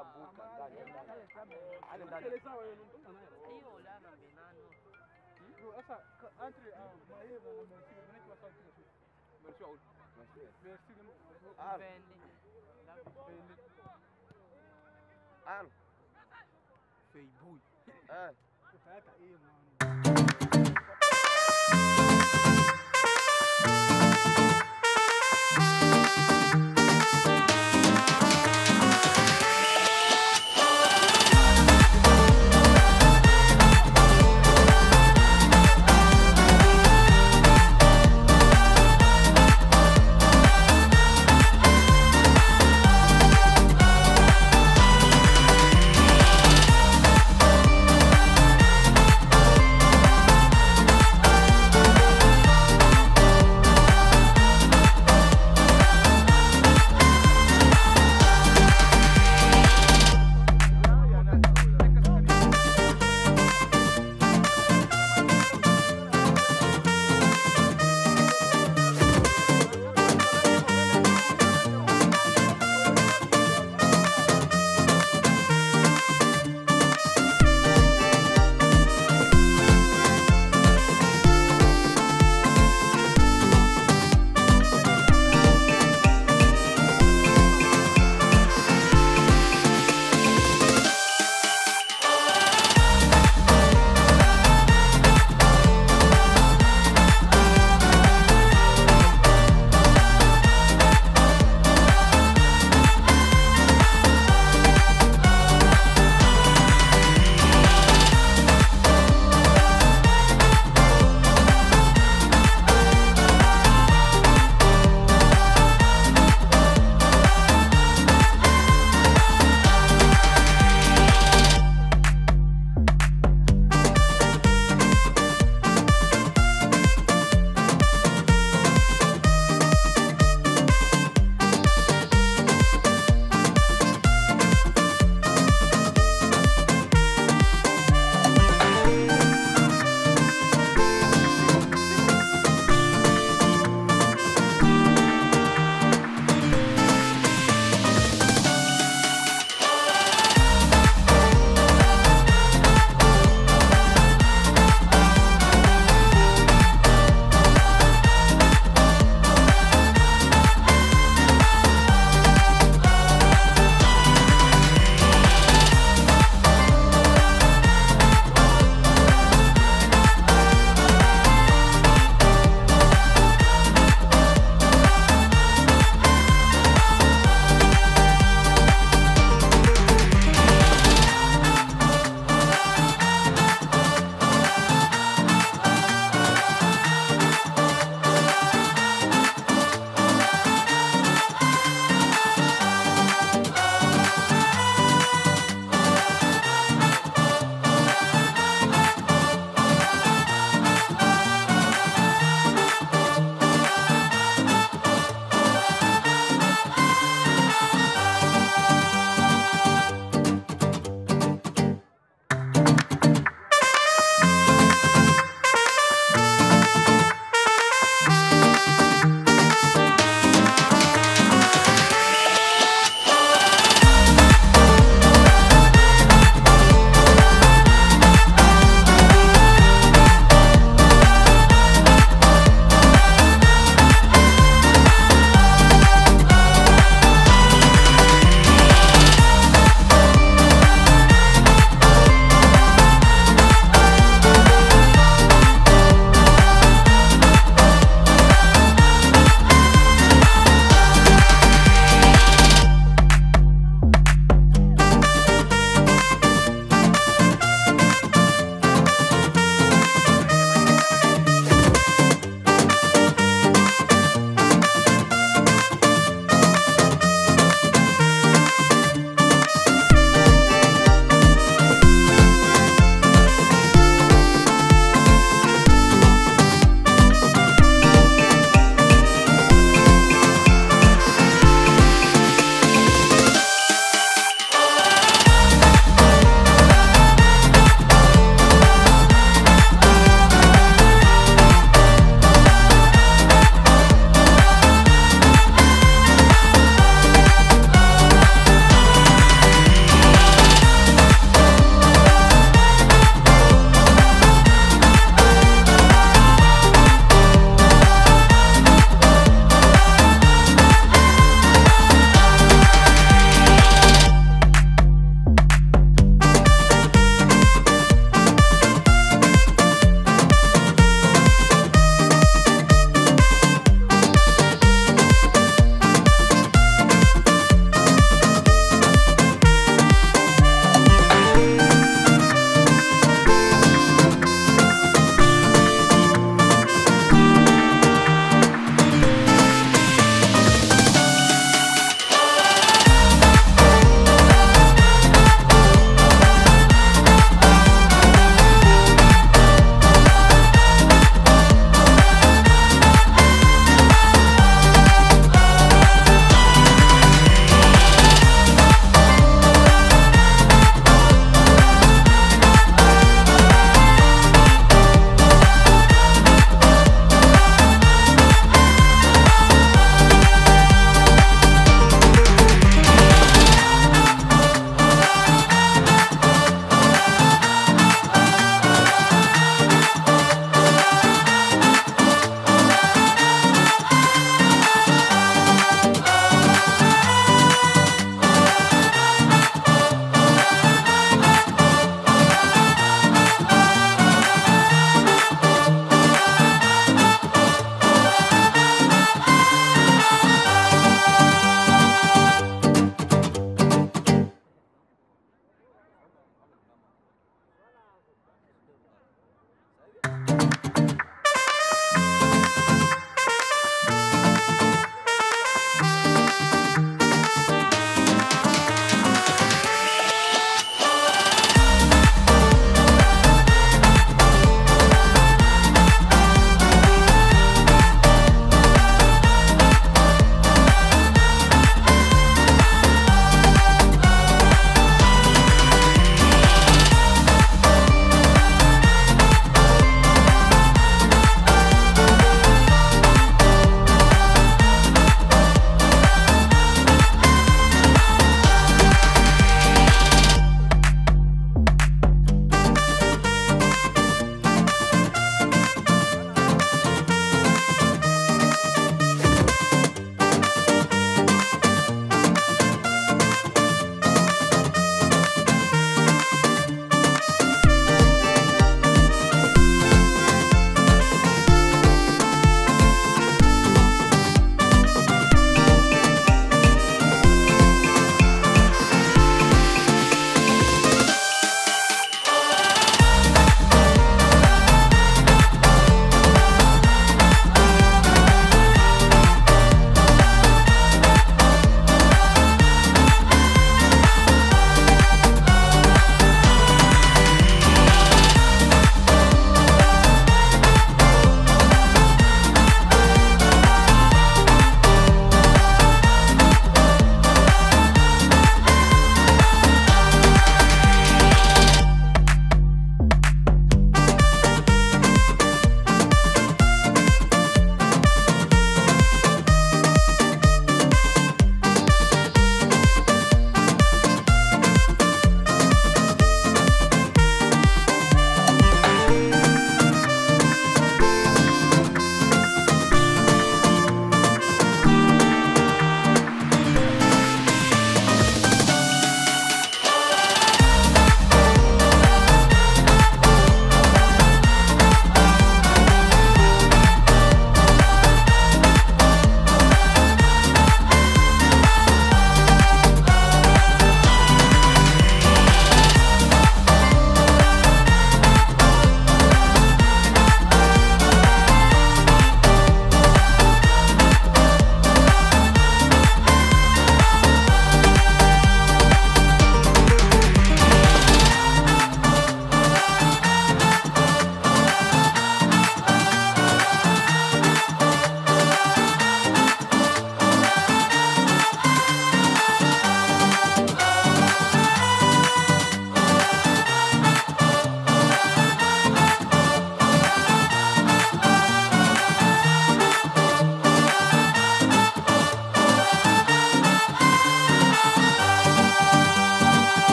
buka ndani ndani. Ale ndani. hiyo ulana menano Al, vendi al. Eh.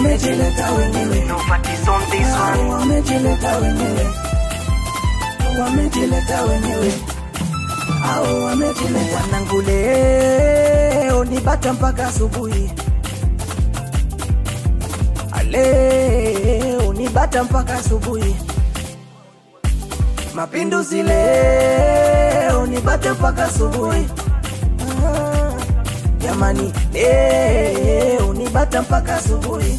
wamejileta wenyewe Nobody's on this one. wamejileta wenyewe wamejileta wenyewe au wamejileta wanangu leo ni bata mpaka asubuhi leo ni bata mpaka asubuhi mapinduzi leo ni bata mpaka asubuhi Ah, jamani leo ni bata mpaka asubuhi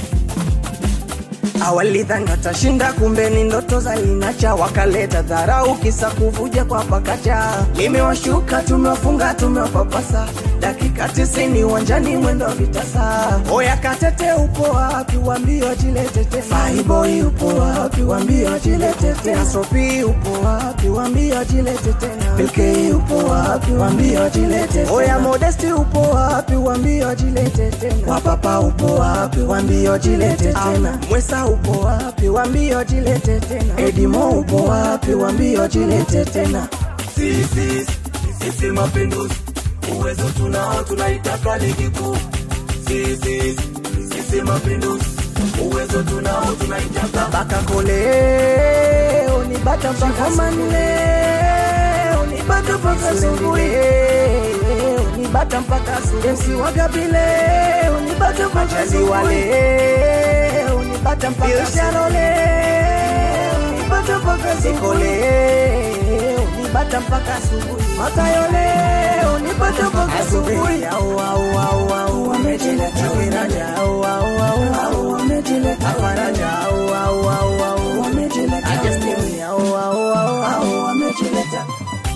awalidhani watashinda, kumbe ni ndoto za linacha, wakaleta dharau kisa kuvuja kwa pakacha. Limewashuka, tumewafunga, tumewapapasa, dakika tisini uwanjani, mwendo wa vitasa. Oya Katete, upo wapi? Wambie wajilete tena. Faiboy upo wapi? Wambie wajilete tena. Sopi upo wapi? Wambie wajilete tena. Bilkei upo wapi? Wambie wajilete tena. Oya Modesti upo wapi? Wambie wajilete tena. Wapapa upo wapi? Wambie wajilete tena. Mwesa upo wapi? Wambie wajilete tena. Edimo upo wapi? Wambie wajilete tena. sisi sisi mapinduzi uwezo tunao tunaitaka ligi kuu sisi sisi mapinduzi uwezo tunao tunaitaka Baka koleo ni bata mpaka Ngomani leo ni bata mpaka asubuhi leo ni bata mpaka asubuhi MC Wagabi leo ni bata mpaka asubuhi leo ni bata mpaka asubuhi leo ni bata mpaka asubuhi leo ni bata mpaka asubuhi Matayo leo ni bata mpaka asubuhi au au au au wamejileta Wiraja au au au au wamejileta Faraja au au au au wamejileta Ajastini au au au au wamejileta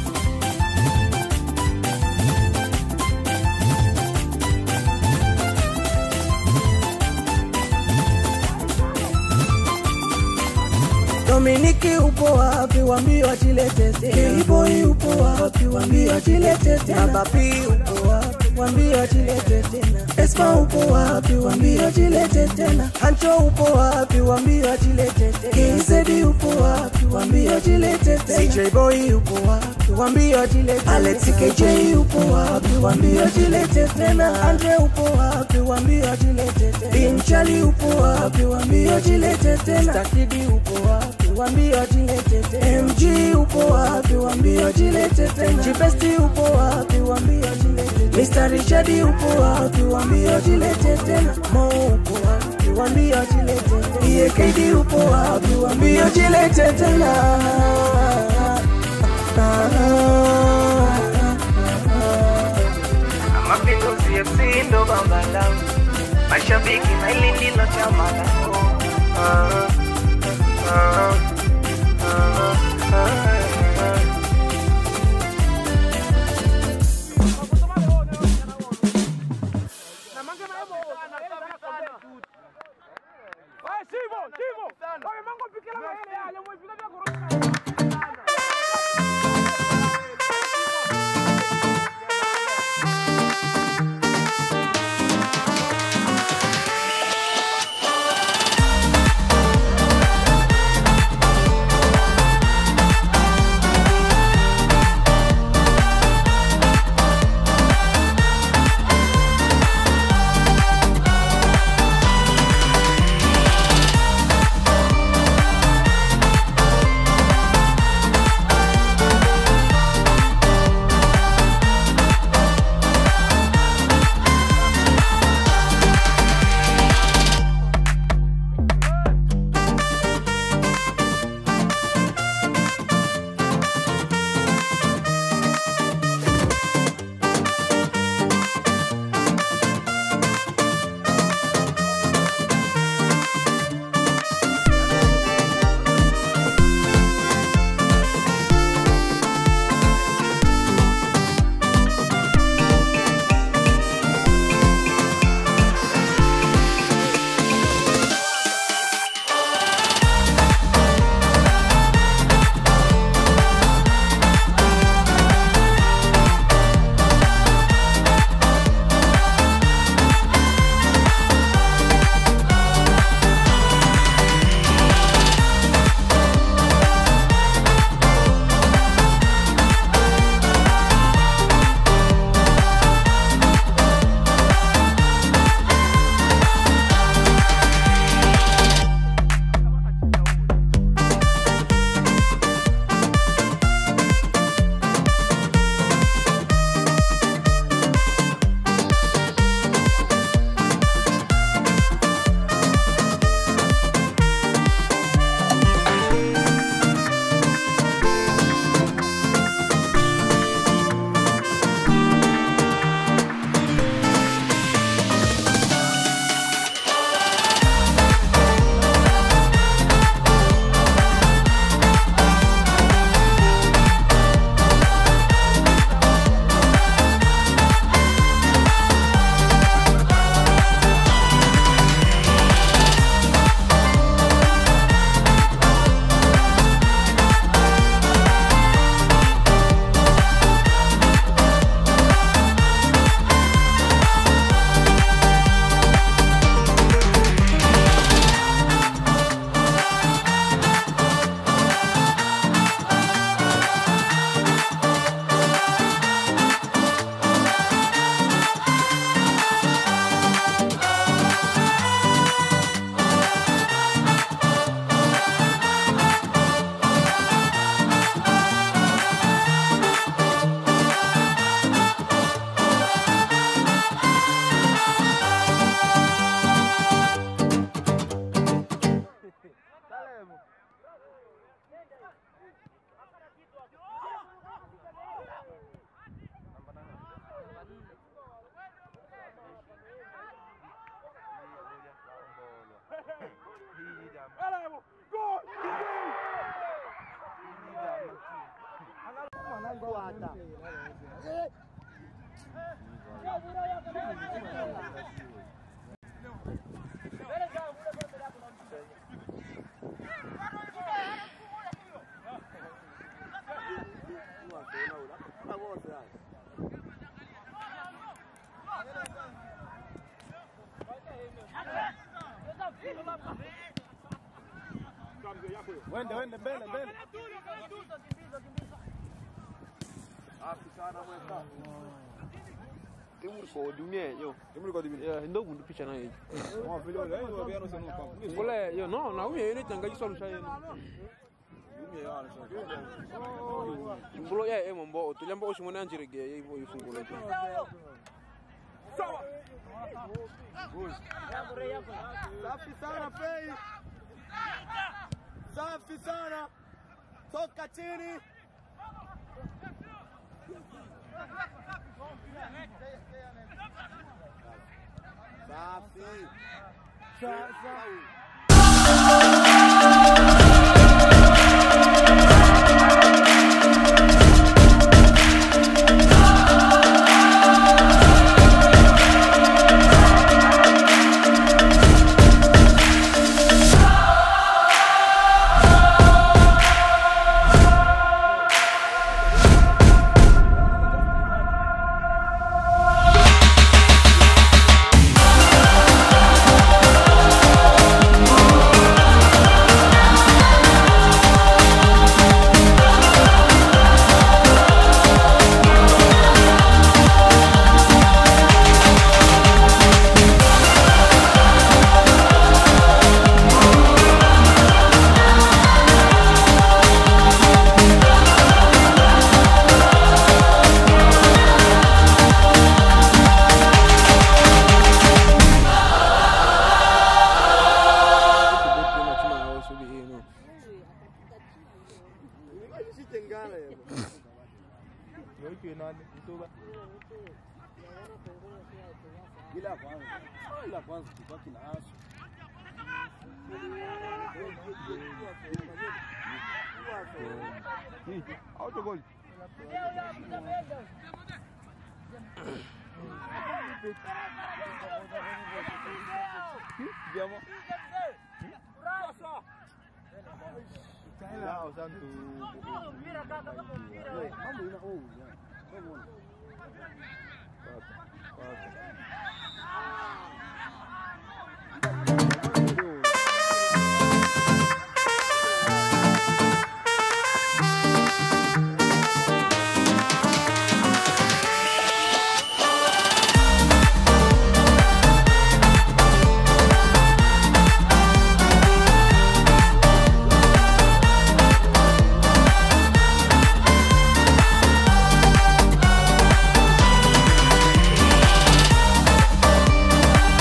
Dominiki upo wapi? Wambie wajilete tena. Boy upo wapi? Wambie wajilete tena. Baba P upo wapi? Wambie wajilete tena. Esma upo wapi? Wambie wajilete tena. Hancho upo wapi? Wambie wajilete tena. KZD upo wapi? Wambie wajilete tena. CJ Boy upo wapi? Wambie wajilete tena. Alex KJ upo wapi? Wambie wajilete tena. Andre upo wapi? Wambie wajilete tena. Binchali upo wapi? Wambie wajilete tena. Stakidi upo wapi? Wambie wajilete tena. MG upo wapi? Wambie wajilete tena. Chibesti upo wapi? Wambie wajilete tena. Mr. Richard upo wapi? Wambie wajilete tena. Mo upo wapi? Wambie wajilete tena. EAKD upo wapi? Wambie wajilete tena. Mapinduzi FC ndo baba langu, mashabiki na hili ndilo chama langu. Ah, ah, ah, ah, ah. Wende wende mbele mbele. Safi sana mweka. Timu liko dumie yo. Timu liko dumie. Yeah, ndo gundu picha nayo. Mwa vile wale wao biano sema kwa. Kule yo no na uye yene tanga jiswa lusha yene. Dumie yao sasa. Mbulo ya emo mbo tuliamba oshimone anjirege yivo ifungule. Safi sana Fei. Safi sana. Toka chini. Safi. Sasa. Ila kwanza. Ila kwanza tubaki na asu. Autogol. Vediamo. Ciao Santu. Mambo ina oh. Vamos. Thank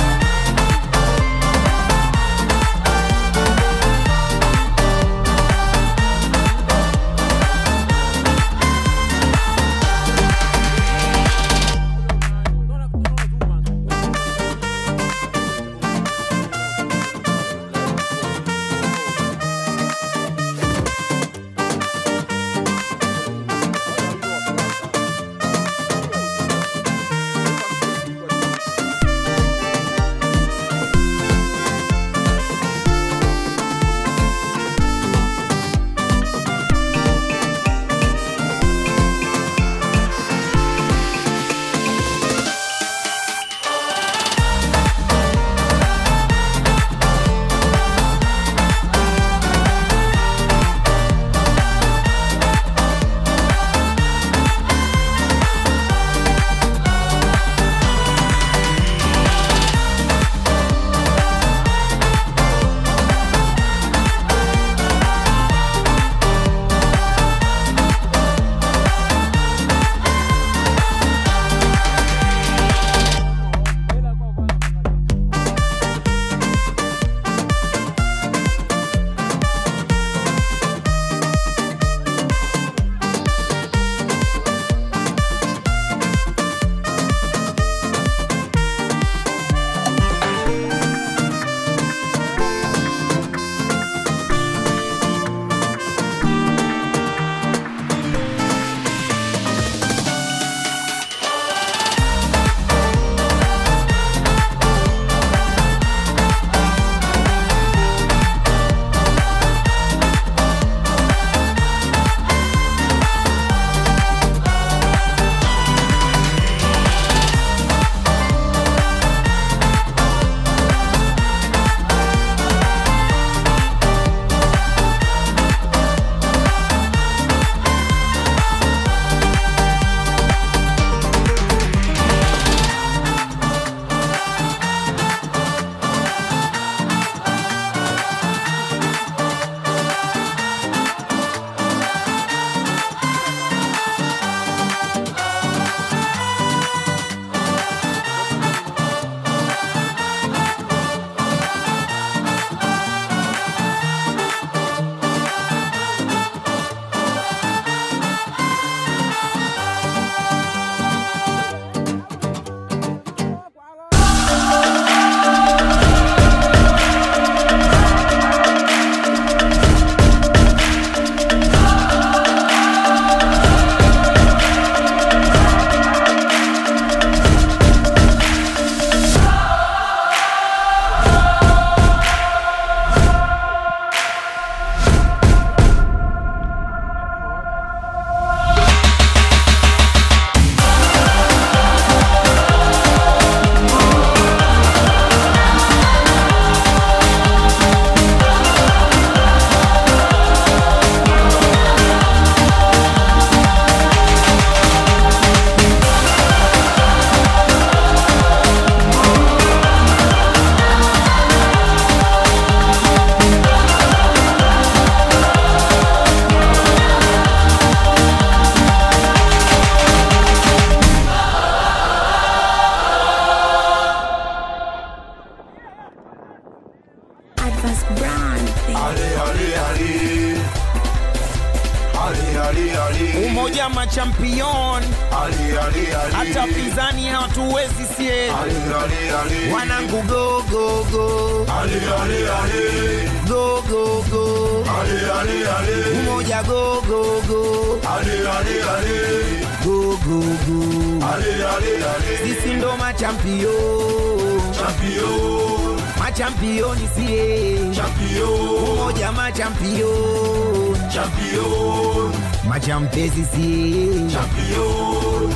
Boniface Brand. Ale, ale, ale. Ale, ale, ale. umoja machampion Ale, ale, ale. hata pinzani hawatuwezi sie Ale, ale, ale. wanangu go go go Ale, ale, ale. go go go Ale, ale, ale. umoja go go go Ale, ale, ale. go go go Ale, ale, ale. sisi ndo machampion Champion, machampioni sie champion, umoja machampion champion, machampezi sie champion.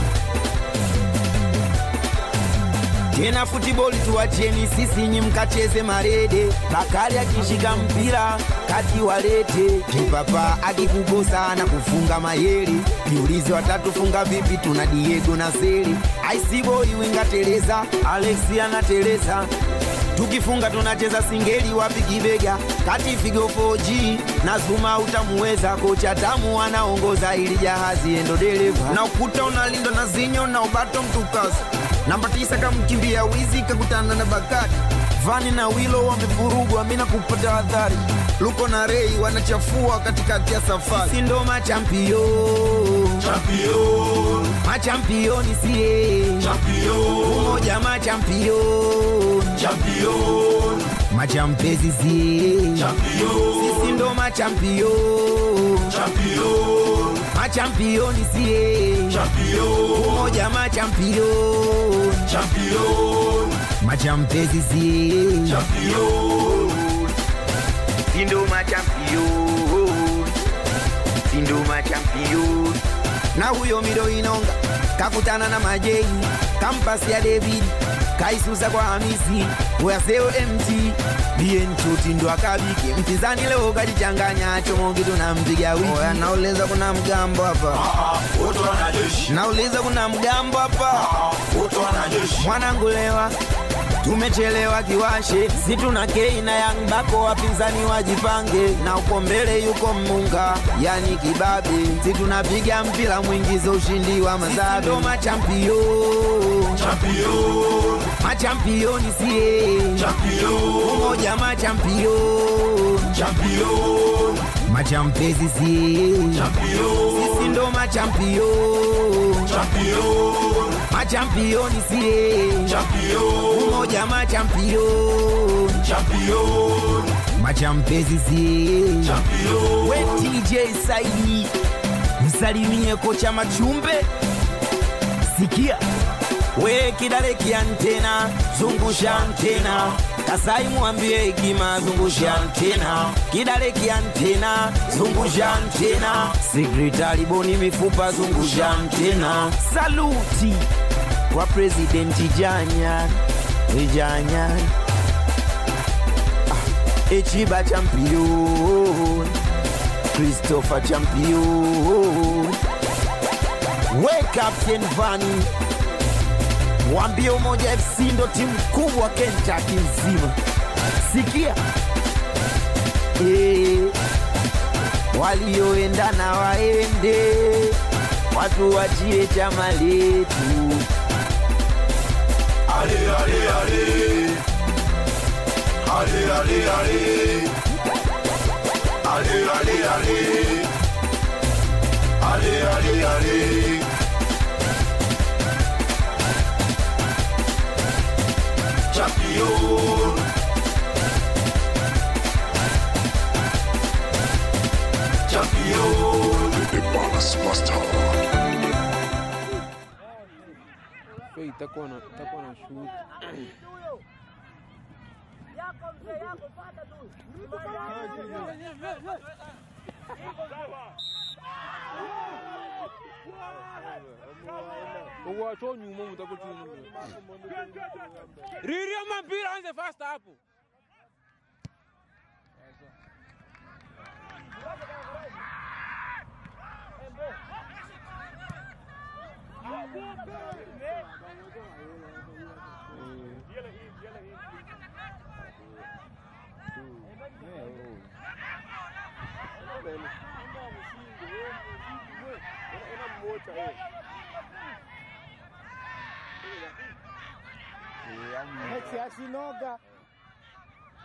tena futiboli tuwacheni sisi nyi mkacheze marede bakali akishika mpira kati walete kipapa akikukosa na kufunga mayeri jiulize watatufunga vipi tuna diego na seli aisiboi winga alexi anateleza tukifunga tunacheza singeli wapi kibega kati figo 4G na zuma utamuweza kocha tamu anaongoza ili jahazi endo dereva na ukuta unalindwa na zinyo na ubato mtukazi namba tisa kamkimbia wizi kakutana na bakati vani na wilo wamevurugwa mina kupata adhari luko na rei wanachafua katikati ya safari si ndo machampio Champion, machampioni sie champion, umoja machampion champion, machampezi sie champion, sisi ndo machampion champion, machampioni sie champion, umoja machampion champion, machampezi sie champion. sindo machampion sindo machampion na huyo mido inonga kakutana na majei kampasi ya david kaisusa kwa hamisi weyaseo mt bienchuti ndo akabiki mpinzani leo kajichanganya chomogi tunampiga wiki oya nauliza kuna mgambo hapa Wote wanajeshi, nauliza kuna mgambo hapa wote wanajeshi. mwanangu lewa tumechelewa kiwashe si tuna kei na yang bako wapinzani wajipange na uko mbele yuko munga yani kibabe si tunapiga mpira mwingizo ushindi wa mazabe ndo machampio Champion, machampioni sie champion, umoja machampio champion, machampezi sie champion, sisi ndo machampio champion, machampioni sie champion, umoja machampio champion, machampezi sie champion. we TJ Saidi, msalimie kocha Machumbe, sikia we kidale kiantena, zungusha antena Kasai mwambie hekima, zungusha antena kidale kiantena, zungusha antena sekretari Boni mifupa, zungusha antena saluti kwa presidenti Janya Janya Echiba champion Christopher champion We Captain Vani Wambie Umoja FC ndo timu kubwa Kentucky nzima Sikia eh, walioendana waende watu wachie chama letu Ale, ale, ale. Ale, ale, ale. Ale, ale, ale. Ale, ale, ale. Champion. Champion. So itakuwa na itakuwa na shoot. Uwacho nyuma mtakuwa chini. Riria mpira anze fast hapo.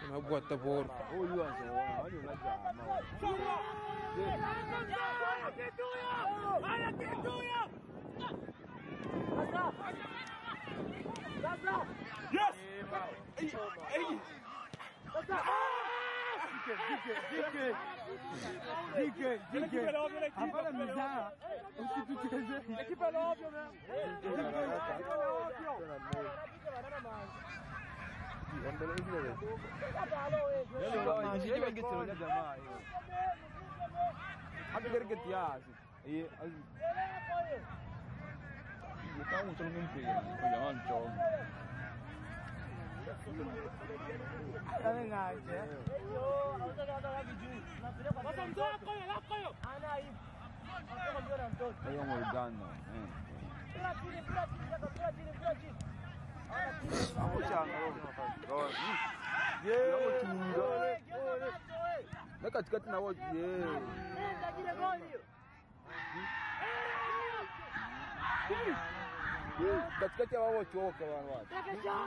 unabwata boro Huyu anzoona, wani unajama. Hapana mzaha. Usitucheze. na katikati na wote yeah. Yeah, katikati ya wao wote wote wana watu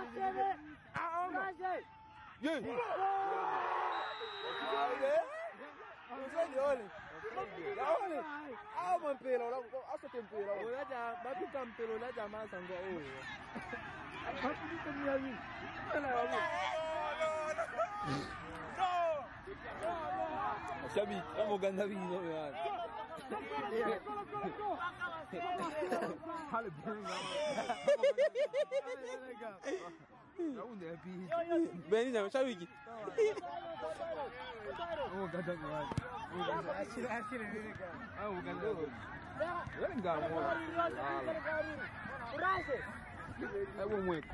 yeah Usanione. Naone. Ah, mampela, asa tempela. Unaja, bapita mpela unaja masa ngwa huyo. Mashabiki, kama Uganda vino yani. Hale benga. Naunde pi. beni na mashabiki Uganda ni wapi? Uganda ashira ashira nini kama? Ah, Uganda. Wewe ngamo. Hebu mweko.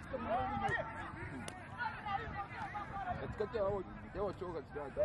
Katikati ya wao ya wachoka katikati.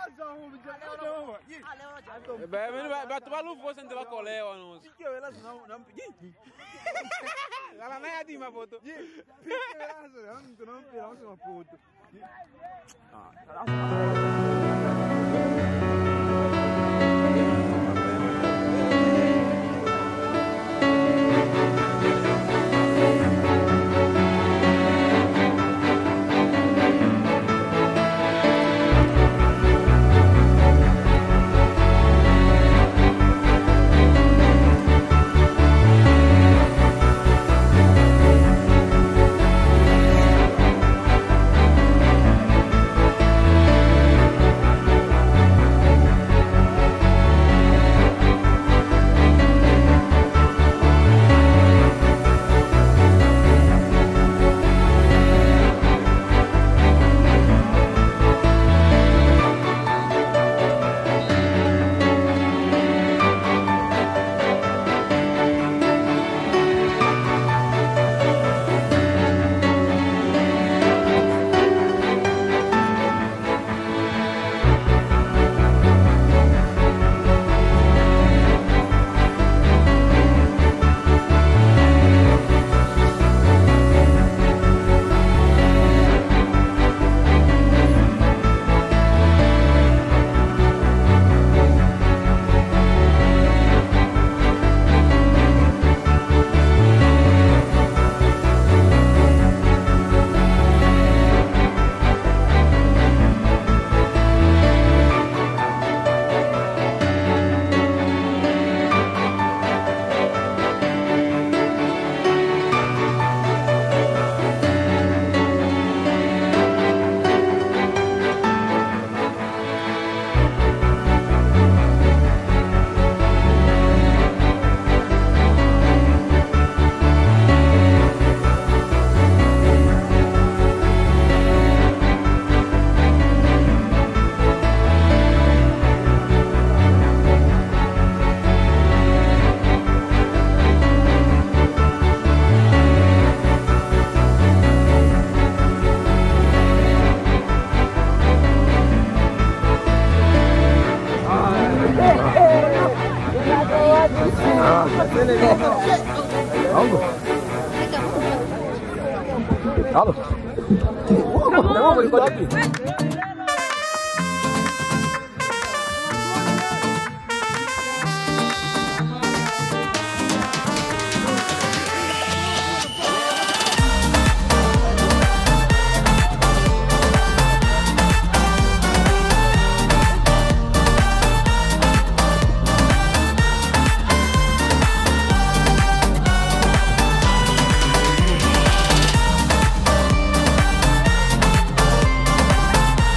batu balufu bose nte bakolewa noso lala naye atima poto Thank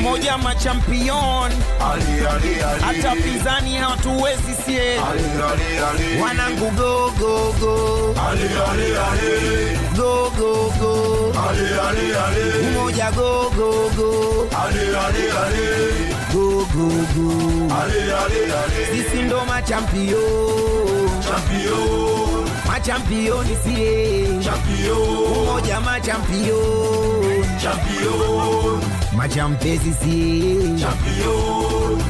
umoja machampion Ali, ali, ali. hata pizani hawatuwezi sie Ali, ali, ali. wanangu go go go Ali, ali, ali. go go go Ali, ali, ali. umoja go go go Ali, ali, ali. go go go Ali, ali, ali. sisi ndo machampion Champion, machampioni sie champion, umoja machampion champion, machampezi sie champion.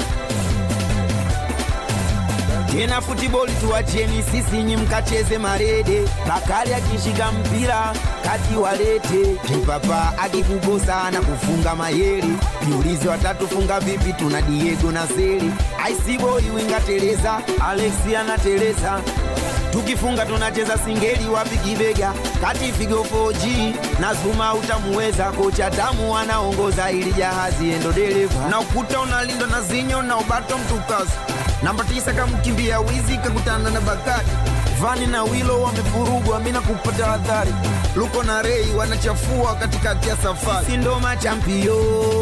tena futiboli tuwacheni sisi nyi mkacheze marede bakari akishika mpira kati walete kipapa akikukosa na kufunga mayeri jiulize watatufunga vipi tuna diego na seli aisiboi wingateleza alexi anateleza tukifunga tunacheza singeli wapi kibega kati figo 4G na zuma utamuweza kocha tamu anaongoza ili jahazi endo dereva na ukuta unalindwa na zinyo na ubato mtukazi namba tisa kamkimbia wizi kakutana na bakari vani na wilo wamefurugwa mina kupata adhari luko na rei wanachafua katikati ya safari si ndo machampio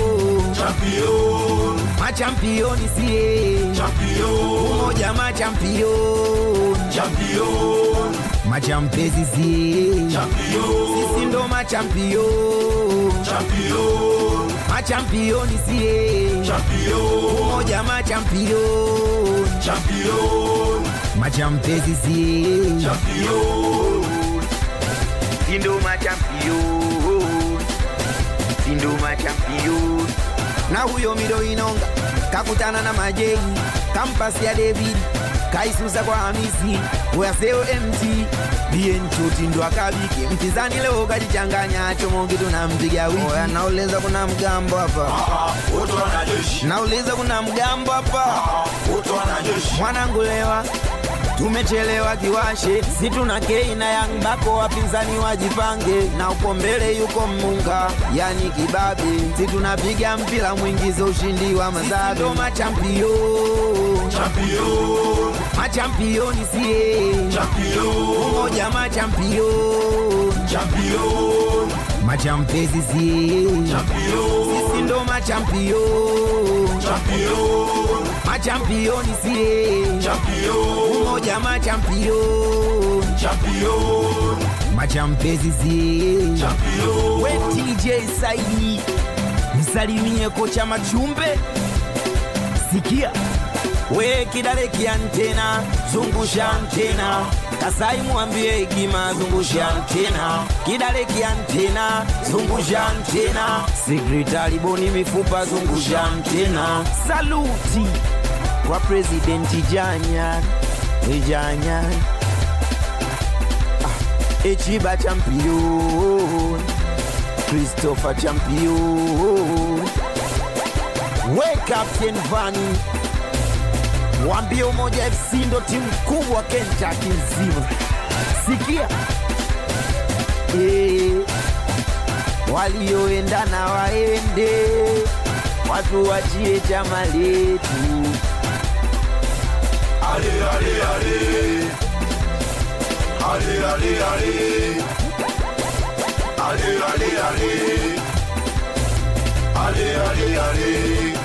Champion, machampioni sie champion, umoja machampion champion, machampezi sie champion, sisi ndo machampion champion, machampioni sie champion, umoja machampion champion, machampezi sie champion. sindo machampion sindo machampion na huyo mido inonga kakutana na majei kampasi ya david kaisusa kwa hamisi uyaseo mt bienchoti ndo akabike mpizani leo kajichanganya chomongi tunampiga wiki oya nauliza kuna mgambo hapa Ah, wote wanajeshi. nauliza kuna mgambo hapa Ah, wote wanajeshi. mwanangu lewa tumechelewa kiwashe si tuna kei na yang bako wapinzani wajipange na uko mbele yuko mmunga yani kibabe si tunapiga mpira mwingizo ushindi wa mazabe ndo machampio Champion, machampioni sie champion, umoja machampio champion, machampezi sie champion, sisi ndo machampio champion, machampioni sie champion, umoja machampio champion, machampezi sie champion. we TJ Saidi, msalimie kocha Machumbe. Sikia we kidale kiantena, zungusha antena. Kasai mwambie hekima, zungusha antena. Kidale kiantena, zungusha antena. Sekretari Boni mifupa, zungusha antena. Saluti kwa presidenti Janya Janya ah, Echiba champion Christopher champion we Captain Vani wambie Umoja FC ndo timu kubwa Kentucky nzima. Sikia eh, walioendana waende, watu wachie chama letu. Ali, ali, ali. Ali, ali, ali. Ali, ali, ali. Ali, ali, ali.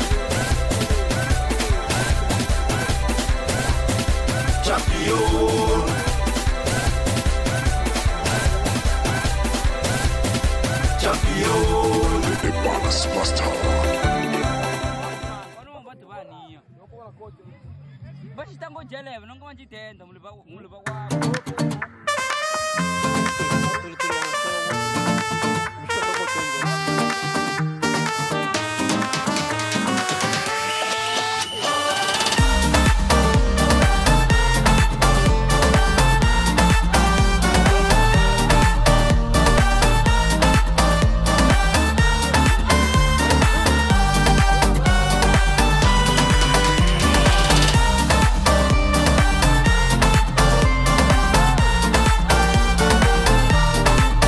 Champion, champion. The Ballas Master. Vano vati vaniyo. Vachitango jeleva nonga vachitenda muliva muliva wavo. Ali,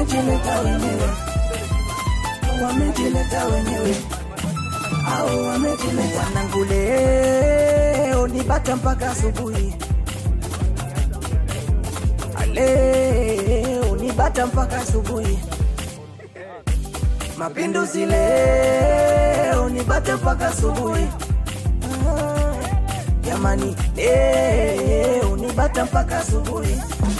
wamejileta wenyewe, wamejileta wenyewe, au wamejileta wanangu leo nibata mpaka asubuhi, leo nibata mpaka asubuhi, mapinduzi leo nibata mpaka asubuhi. Ah, Jamani, leo nibata mpaka asubuhi.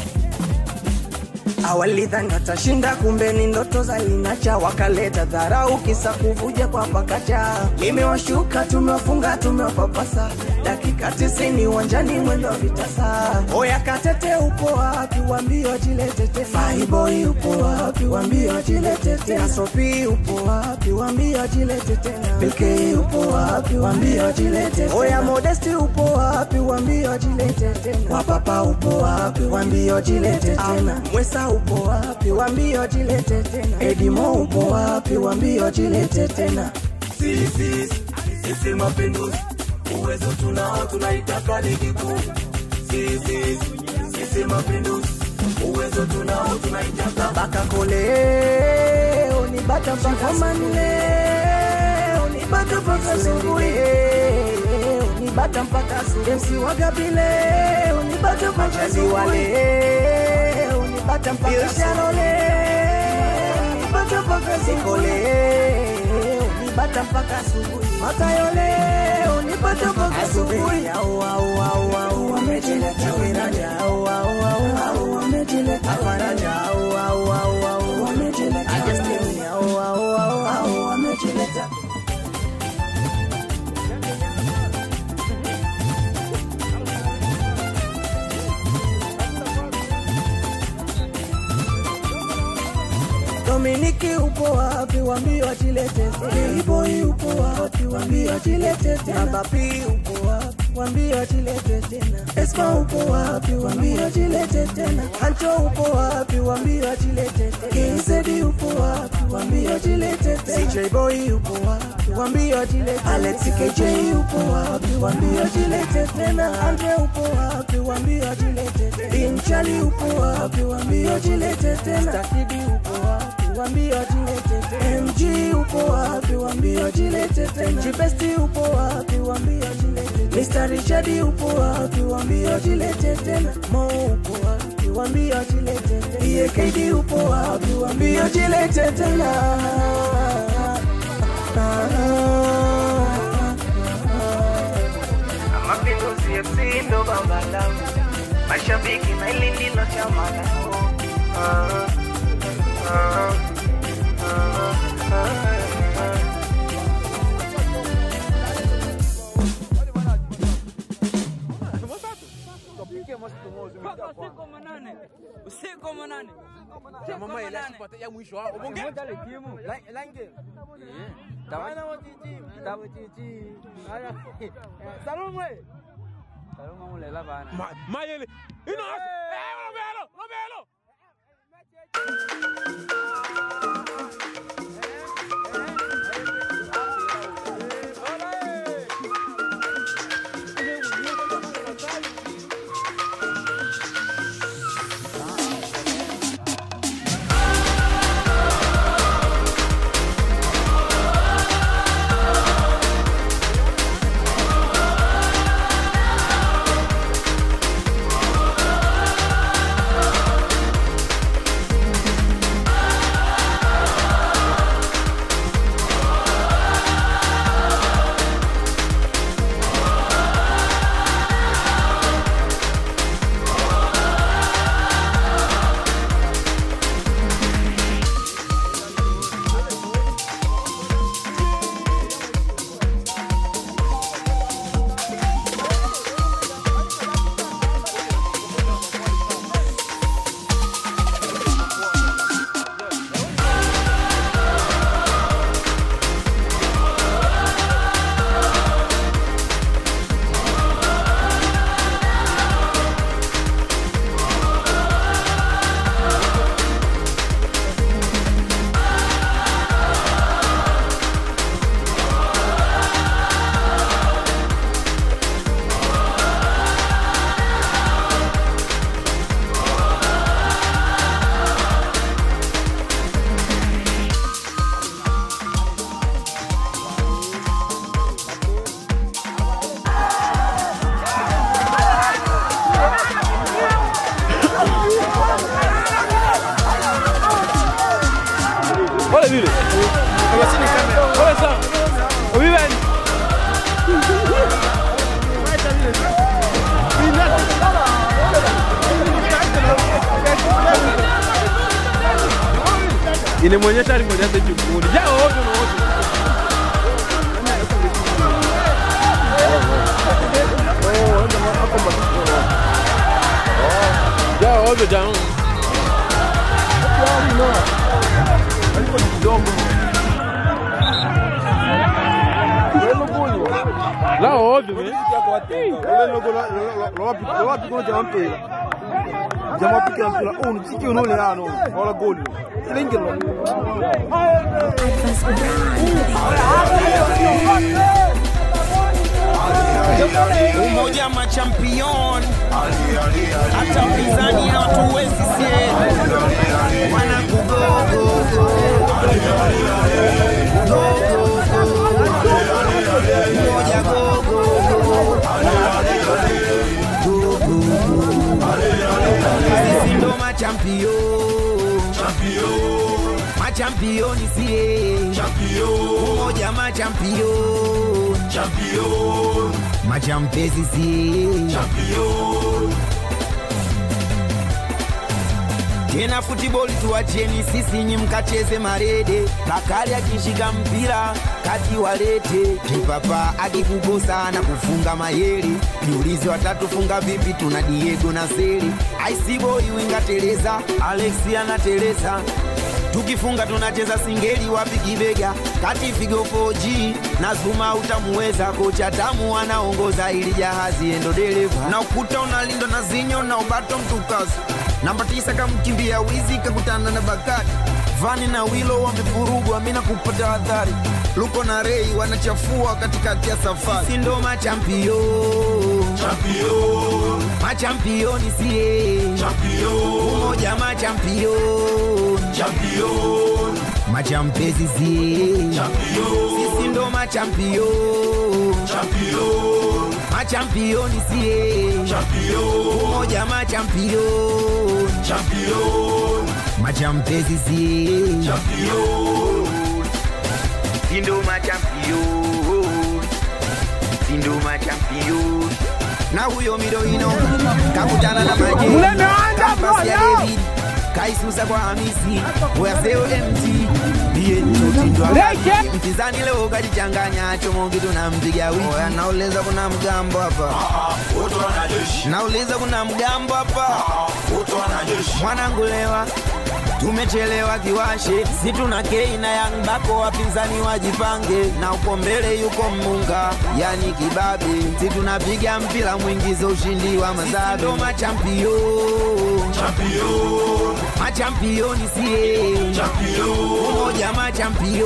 Awalidhani watashinda, kumbe ni ndoto za linacha, wakaleta dharau, kisa kuvuja kwa pakacha. Limewashuka, tumewafunga, tumewapapasa, dakika tisini uwanjani, mwendo wa vitasa. Oya Katete, upo wapi? Wambie wajilete tena. Faiboy upo wapi? Wambie wajilete tena. Sopi upo wapi? Wambie wajilete tena. Bilkei upo wapi? Wambie wajilete tena. Oya Modesti upo wapi? Wambie wajilete tena. Wapapa upo wapi? Wambie wajilete tena. Mwesa upo wapi? Wambie wajilete tena. Edimo upo wapi? Wambie wajilete tena. Sisi sisi mapinduzi, uwezo tunao, tunaitaka ligi kuu. Sisi sisi mapinduzi, uwezo tunao, tunaitaka baka koleo ni bata mpaka manleo ni bata mpaka asubuhi leo ni bata mpaka asubuhi MC wagabileo ni bata mpaka asubuhi leo ni bata mpaka asubuhi leo ni bata mpaka asubuhi leo ni bata mpaka asubuhi matayo leo ni bata mpaka asubuhi au au au au wamejileta wiranja au au au au wamejileta faraja au au au au wamejileta Justin au au au au wamejileta Dominiki upo wapi? Wambie wajilete tena. Boy upo wapi? Wambie wajilete tena. Bapi upo wapi? Wambie wajilete tena. Esma upo wapi? Wambie wajilete tena. Ancho upo wapi? Wambie wajilete tena. Kinsedi upo wapi? Wambie wajilete tena. CJ Boy upo wapi? Wambie wajilete tena. Alex KJ upo wapi? Wambie wajilete tena. Andre upo wapi? Wambie wajilete tena. Inchali upo wapi? Wambie wajilete tena. Stakidi upo wapi? Wambie wajilete tena. MG upo wapi? Wambie wajilete tena. Jibesti upo wapi? Wambie wajilete tena. Mr. Richard upo wapi? Wambie wajilete tena. Mo upo wapi? Wambie wajilete tena. EAKD upo wapi? Wambie wajilete tena. Mapinduzi FC ndo baba langu, mashabiki na hili ndilo chama langu. Ah, ah, ah, ah, ah. Mpaka usiku wa manane. Usiku wa manane. Usiku wa mama manane. ile ya mwisho wao bonge Saluma mulela bana. mayele ino eh robelo robelo vile. Pole sana. Ubibeni. Inimonyesha alimonyesha jukuni. Ja ovyo na ovyo. Ja ovyo jamaa. La ovyo man. jamapikira mpira uyu mziki unole ano wala goli silingiro umoja machampion hata mpinzani hatuwezi sie wanakugogogo umoja gogogo sisi ndo machampion machampioni sie umoja machampion machampezi sie tena futiboli tuwacheni sisi nyi mkacheze marede bakali akishika mpira kati walete kipapa akikukosa na kufunga mayeri jiulizi watatufunga vipi tuna diego na seli aisiboi wingateleza alexi anateleza tukifunga tunacheza singeli wapi kibega kati figo 4G na zuma utamuweza kocha tamu anaongoza ili jahazi endo dereva na ukuta unalindwa na zinyo na ubato mtukazi namba tisa kamkimbia wizi kakutana na bakati vani na wilo wamevurugwa mina kupata hadhari luko na rei wanachafua katikati ya safari si ndo machampio machampioni sie umoja machampion machampezi sie sisi ndo machampion machampioni sie umoja machampion machampezi sie sindo machampion sindo machampion na huyo midoino kakutana na maje kampasi ya David kaisusa kwa Hamisi weyaseo MT ndiye chotindwa mpinzani leo kajichanganya chomongi tunampiga wiki Oya, nauliza kuna mgambo hapa nauliza kuna mgambo hapa mwanangu lewa tumechelewa kiwashe si tuna kei na yang bako wapinzani wajipange na uko mbele yuko mmunga yani kibabe si tunapiga mpira mwingizo ushindi wa mazabe ndo machampio machampioni sie umoja machampion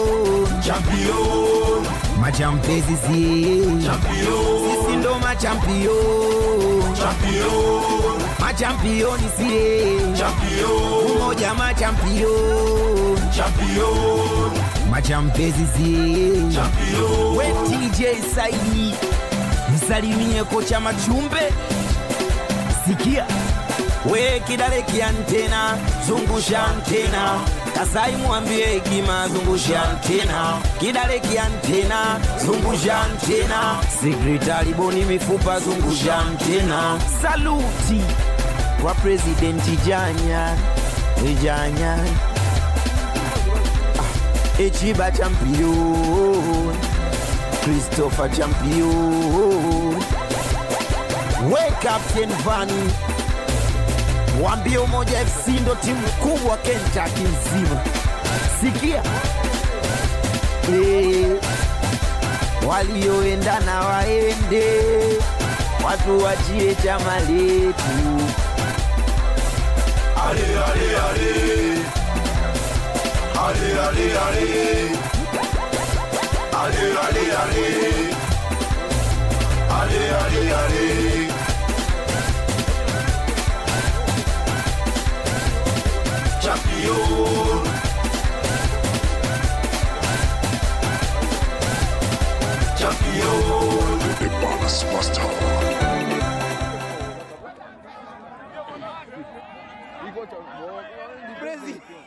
machampezi sie sisi ndo machampion machampioni sie umoja machampion machampezi sie we TJ Saidi msalimie kocha Machumbe sikia we kidale kiantena zungusha antena kasai mwambie hekima zungusha antena kidale kiantena zungusha antena sekretari boni mifupa zungusha antena saluti kwa presidenti janya janya ah, echiba champion christopher champion we captain vani Wambie Umoja FC ndo timu kubwa Kentucky nzima. Sikia eh, walioendana waende, watu wachie chama letu. Ale, ale, ale. Ale, ale, ale. Ale, ale, ale. Ale, ale, ale. Champion. Champion. The Ballas Master. Iko cha- Ni Brazil.